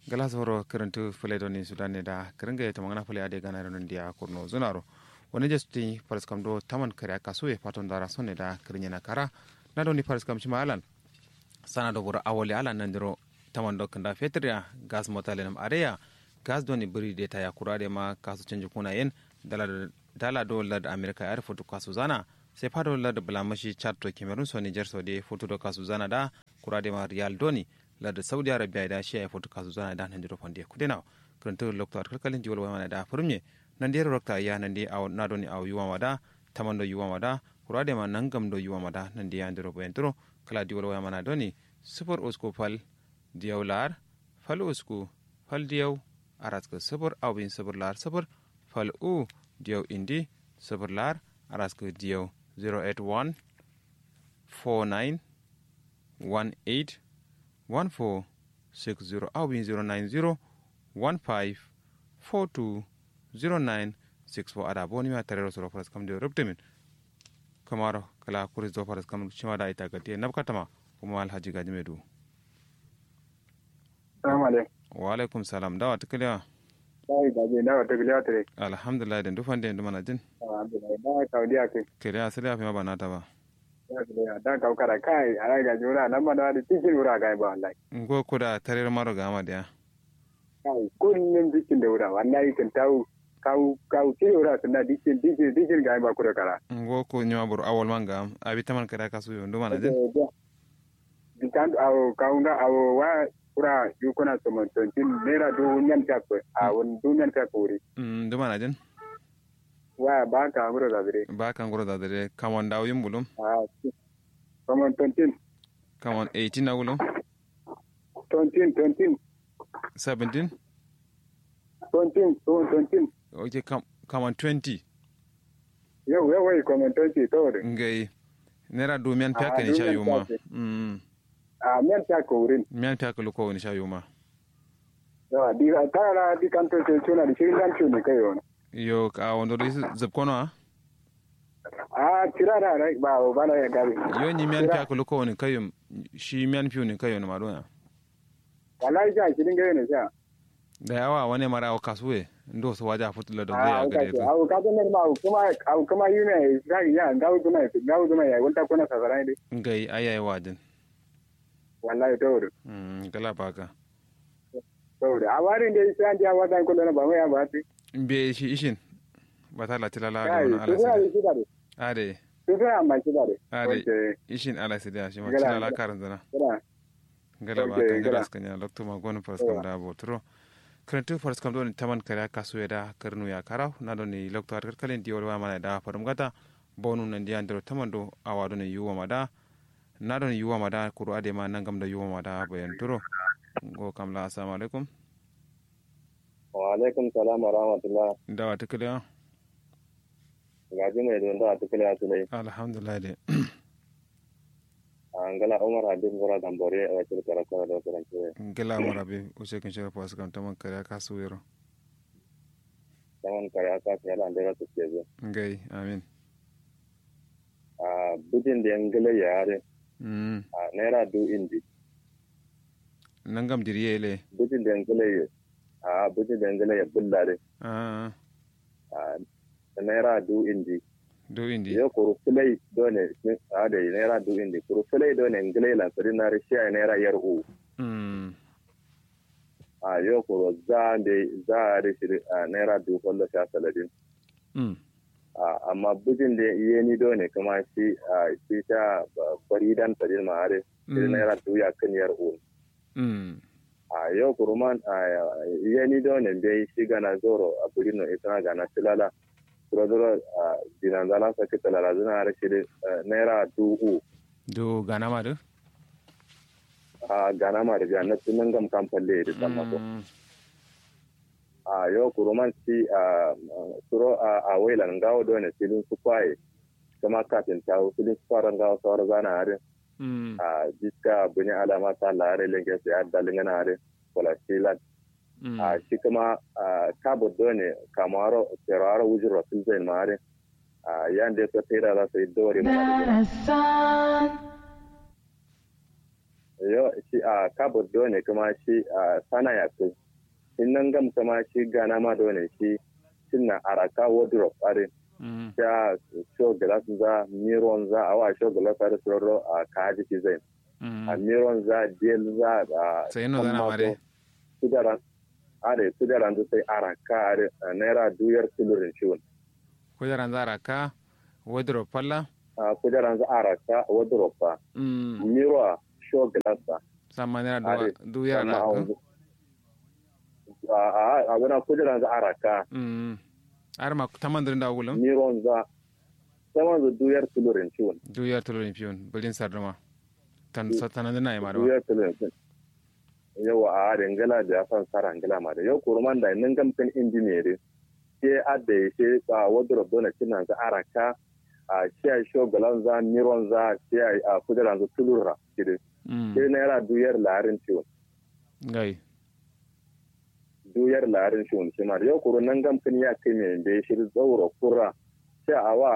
gala soro kerentu fule doni sudane da kerenge ya tamangana fule ade gana ronon dia kurno zunaro wani jesuti paris kam do taman kare aka suye paton dara sonne da kerenya na kara na doni paris kam shima alan sana do bura awole alan nandiro taman do kanda fetria gas motale nam areya gas doni buri de ta yakurade ma kasu canji kuna yen dala dala do lad america yar foto kasu zana sai fado lad blamashi chad to cameroon so niger so de foto do kasu zana da kurade ma real doni lad saudi arabia da shi ya foto kasu zana da nan diro fonde kudena kuranta lokto kalkalin jiwal wa da furme nan dero rokta ya nan de aw na doni aw yuwa wada tamando yuwa wada kurade ma nangam do yuwa wada nan de ya ndiro boyentro kala jiwal wa mana doni super usko fal diyaw lar fal usku fal diyaw araska sabur awin sabur lar sabur fal u diyaw indi sabur lar araska diyaw 081 49 18 14 60 awin 090 15 42 09 64 ada boni ma tarero soro faras kam de rubtemin kamaro kala kuris do faras kam chima da ita gati nabkatama kuma alhaji gaji medu Salamu alaikum. wa alaikum salam dawa tukaliya Sai da je dawa ta giliya tare. alhamdulillah den dufan den dumana jin Alhamdulillah. Da ka wadiya kai. kere asali afi ma banata ba Ya giliya da ka kara kai a ga jura nan ma da cikin wura ga ba wallahi. ngo kuda tarir maro ga ama dia Kai kullun cikin da wura wallahi kan tawo kau kau ci wura sun da dikin dikin dikin ga ba kura kara. ngo ko nyama bur awol manga am abi taman kare kasu yo dumana jin Dikan awo kaunga awo wa kura yukuna somon tontin nera du nyan ta ko a won du nyan ta ko ri. mm dumana jin Wa ba ka ngoro da dire. ba kan goro da dare kamon daw yumbulum Ah. Somon tontin kamon 18 na wulum tontin tontin 17 tontin tontin oke kam kamon 20 yau yau wai komentanci saboda ngai nera du mian Ah, pya ni du sha mian yuma pya mm a men ta ko wurin mian pya ko ko ni sha yuma yawa di ta ra di kan to ce tuna da shirin dan tuni kai wani yo ka wondo do zab kono a a kira da rai ba ba na ya gabe yo ni mian pya ko ko ni kayum shi mian pyu ni kayum ma do wallahi ja shirin gare ne sha da yawa wani mara o kasuwe ndo so waja futula don a zai ka gare ce to a ka ne ma kuma a kuma yi ne ga ya ga kuma ga kuma ya wanta kuna safara ne ngai ayaye wajin wallahi saboda mm gala baka saboda a warin da sai an ja wata kullu na ba mai ba ti be shi ishin batala tilala ga kai wani su ala ga sida shi da ade su ga amma shi da ade okay ishin ala sida shi ma Gala- tilala karan zana kira gala Ok, baka gala gala. skanya lokto ma gon fars kam da botro krentu fars kam don taman kare kasu da karnu ya karaw na don ni lokto har kalen diwol wa mana da farum gata bonu nan di andro taman do awado ne yuwa mada na don yuwa mada kuru ade ma nangam da yuwa mada bayan turo go kam la assalamu alaikum wa alaikum salam wa rahmatullah dawa tukaliya gaji mai don da tukule a tulai alhamdulillah de an gala umar habib gora dambore a wakil karatu da karance gela marabe use kin shara pas kam taman kare kasu yero saman kare aka fi yana da rasu ke zo ngai amin a bujin da yan gala ya yare mm a naira du indi nangam diriye le bujin da yan gala ya a bujin da yan gala ya bullare ah a naira du indi do indi yo kuru fulai dole a da naira du indi kuru fulai dole ngala la sari na rishi a naira yar u mm a yo kuru za da za a rishi a naira du kwallo sha saladin mm Ah, amma bujin da iya ni dole kuma shi a shi ta bari dan tadin ma are shi Mm. naira tuya kan yar un mm a yau kuruman a iya ni dole bai shi gana zoro a buri no ita gana tilala zoro zoro a dinan zala sa kita lala zina are shi naira du u do gana ma do a gana ma da biya na tunan gam kan falle da tamma ko Mm. a yau kuruman shi a suro a a wailan gawo dole filin su kwaye kuma kafin tawo filin su fara gawo sauran zana are mm a jiska buni alama ta lare lenge sai adda lingana are wala silat mm a shi kuma a kabo done kamaro teraro wujin rasul zain mare a yande to tera za su yi dore mana da Darasan yo shi a kabur dole kuma shi a sana ya kai in nan gam kuma shi gana ma dole shi cinna araka wardrobe are mm ya show glass za miron za awa show glass are soro a kaji ki zai a mm miron za del za a sai no zana mare kudaran are kudaran da sai araka are a naira duyar tulurin ciwon kujeran zara ka wardrobe falla a kudaran za araka wardrobe fa mm miro a show glass ba sama naira Are, duwa du yara Sannan a ka wanzu. a a a wani kudaran za araka mm ar ma tamandirin da wulam miron za saman da duyar tulurin ciwon du yar tulurin fiyon bilin sarduma tan satanan dina ya mara duyar tulurin ciwon yau a dangala da ya san sara ngala ma da yau kurman da nan gamfin injiniyeri ke adda ya ce a wardrobe dole kinan za araka a shi shogalan za miron za shi a kudaran za tulura kiri mm sai naira duyar larin ciwon gai duyar larin ciwon shi ma da yau kuru nan gamfin ya kai mai da ya shiri tsauro kura sai a wa